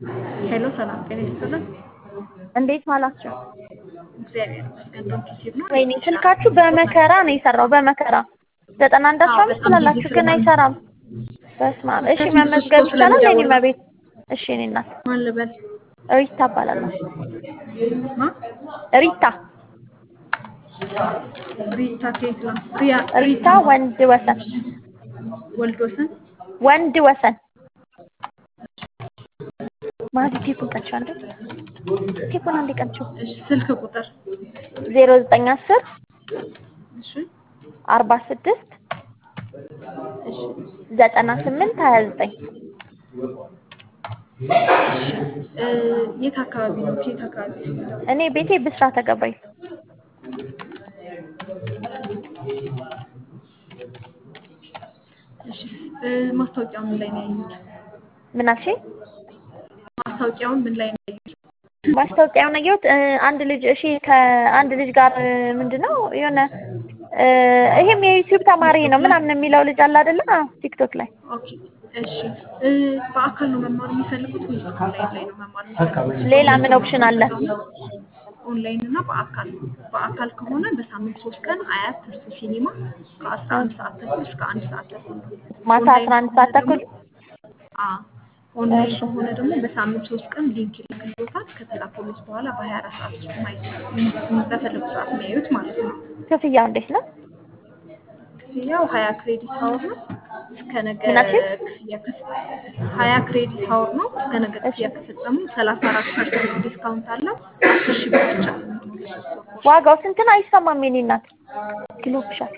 ሄሎ ሰላም ጤና ይስጥልን። እንዴት ዋላችሁ? እግዚአብሔር ይመስገን። ዶንኪ ሲብ ነው። ወይኔ ስልካችሁ በመከራ ነው የሰራው፣ በመከራ ዘጠና አንድ አስራ አምስት ትላላችሁ ግን አይሰራም። በስመ አብ። እሺ መመዝገብ ይቻላል? የኔ መቤት እሺ። እኔ እናት ማን ልበል? ሪታ እባላለሁ። ማ ሪታ ሪታ ከየት ነው? ሪያ ሪታ ወንድ ወሰን ወልድ ወሰን ወንድ ወሰን ማዚ ቴፑን ቀንቸው አንዴ ቴፑን አንዴ ቀንቸው። እሺ ስልክ ቁጥር ዜሮ ዘጠኝ አስር እሺ አርባ ስድስት እሺ ዘጠና ስምንት ሀያ ዘጠኝ እሺ እ የት አካባቢ ነው? ከየት አካባቢ ነው? እኔ ቤቴ ብስራተ ገብርኤል እሺ እ ማስታወቂያው ምን ላይ ነው ያዩት? ምን አልሽኝ? ማስታወቂያውን ምን ላይ ነው ያዩት? ማስታወቂያውን አየሁት። እ አንድ ልጅ እሺ ከአንድ ልጅ ጋር እ ምንድነው የሆነ እ ይሄም የዩቲዩብ ተማሪ ነው ምናምን የሚለው ልጅ አለ አይደለ? አዎ ቲክቶክ ላይ ኦኬ እሺ እ በአካል ነው መማር የሚፈልጉት ወይስ ኦንላይን ላይ ነው መማር የሚፈልጉት? ሌላ ምን ኦፕሽን አለ? ኦንላይን እና በአካል በአካል ከሆነ በሳምንት ሶስት ቀን አያት ትርሱ ሲኒማ ከአስራ አንድ ሰዓት ተኩል እስከ አንድ ሰዓት ተኩል ነው። ማታ አስራ አንድ ሰዓት ተኩል አዎ ኦንላይን ከሆነ ደግሞ በሳምንት ሶስት ቀን ሊንክ ይልክልዎታል። ከተላከሉት በኋላ በሀያ አራት ሰዓት ውስጥ ማየት በፈለጉ ሰዓት የሚያዩት ማለት ነው። ክፍያው እንዴት ነው? ክፍያው ሀያ ክሬዲት ሀወር ነው። እስከ ነገ ምን አልሽኝ? ክፍያ ከፍ- ሀያ ክሬዲት ሀወር ነው። እስከ ነገ ክፍያ ከፈጸሙ ሰላሳ አራት ፐርሰንት ዲስካውንት አለው። አስር ሺህ ብር ብቻ ነው የሚሆነው ለሶስት ወር ኮርስ። ዋጋው ስንት ነው? አይሰማም የኔ እናት ግሎብሻል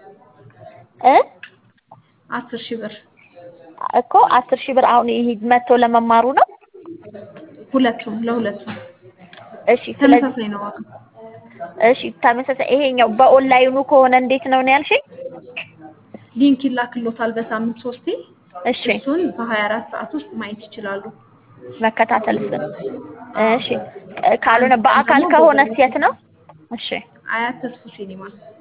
እ አስር ሺህ ብር እኮ አስር ሺህ ብር አሁን ይሄ መጥቶ ለመማሩ ነው። ሁለቱም ለሁለቱም እሺ ስለዚህ ተመሳሳይ ነው ዋጋ። እሺ ተመሳሳይ ይሄኛው በኦንላይኑ ከሆነ እንዴት ነው ነው ያልሽኝ? ሊንክ ይላክሎታል በሳምንት ሶስቴ። እሺ እሱን በሀያ አራት ሰዓት ውስጥ ማየት ይችላሉ። መከታተልስ? እሺ ካልሆነ በአካል ከሆነ የት ነው? እሺ አያት ተስፉ ሲኒማ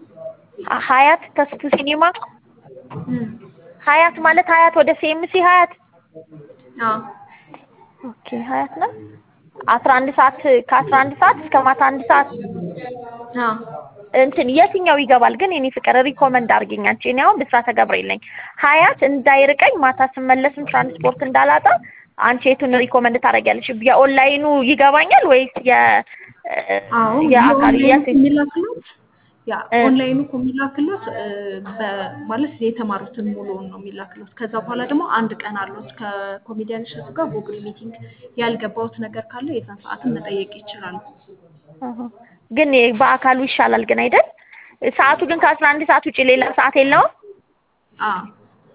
ሀያት ተስፉ ሲኒማ እም፣ ሀያት ማለት ሀያት ወደ ሲኤምሲ ሀያት አዎ ኦኬ ሀያት ነው። አስራ አንድ ሰዓት ከአስራ አንድ ሰዓት እስከ ማታ አንድ ሰዓት አዎ እንትን የትኛው ይገባል ግን የኔ ፍቅር ሪኮመንድ አድርጊኝ አንቺ። እኔ አሁን ብስራተ ገብርኤል ነኝ። ሀያት እንዳይርቀኝ ማታ ስመለስም ትራንስፖርት እንዳላጣ አንቺ የቱን ሪኮመንድ ታደርጊያለሽ? የኦንላይኑ ይገባኛል ወይስ የ አዎ የአካል የኦንላይን የት የሚላክሎት ያ እ ኦንላይኑ እኮ የሚላክሎት እ፣ በማለት የተማሩትን ሙሉውን ነው የሚላክሎት። ከዛ በኋላ ደግሞ አንድ ቀን አሉት ከኮሜዲያን እሸቱ ጋር ጉግል ሚቲንግ ያልገባውት ነገር ካለ የዛን ሰዓትን መጠየቅ ይችላሉ። አሀ። ግን በአካሉ ይሻላል ግን አይደል? ሰዓቱ ግን ከአስራ አንድ ሰዓት ውጭ ሌላ ሰዓት የለውም። አዎ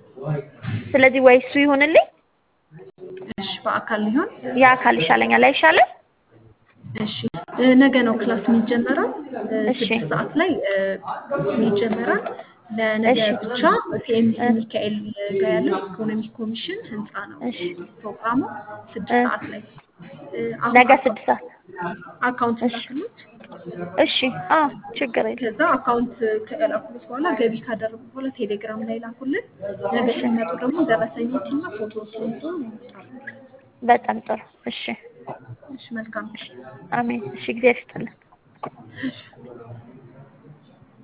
ስለዚህ ወይ እሱ ይሁንልኝ፣ እሺ በአካል ሊሆን የአካል ይሻለኛል አይሻልም? እሺ እ፣ ነገ ነው ክላስ የሚጀመረው እ፣ እሺ ስድስት ሰዓት ላይ እ፣ ይጀመራል። ለነገ እሺ ብቻ ሲኤምሲ እ ሚካኤል ጋር ያለው ኢኮኖሚ ኮሚሽን ህንፃ ነው እሺ ፕሮግራሙ ስድስት እ ሰዓት ላይ እ፣ አሁን ነገ አካ- ስድስት ሰዓት አካውንት እሺ ላክሉት። እሺ አ ችግር የለም ከዛ አካውንት ከላኩት በኋላ ገቢ ካደረጉ በኋላ ቴሌግራም ላይ ላኩልን። ነገ እሺ ሲመጡ ደግሞ ደረሰኞችና ፎቶዎችን ይዘው ይመጣሉ። በጣም ጥሩ እሺ እሺ መልካም እሺ አሜን እሺ እግዚአብሔር ይስጥልን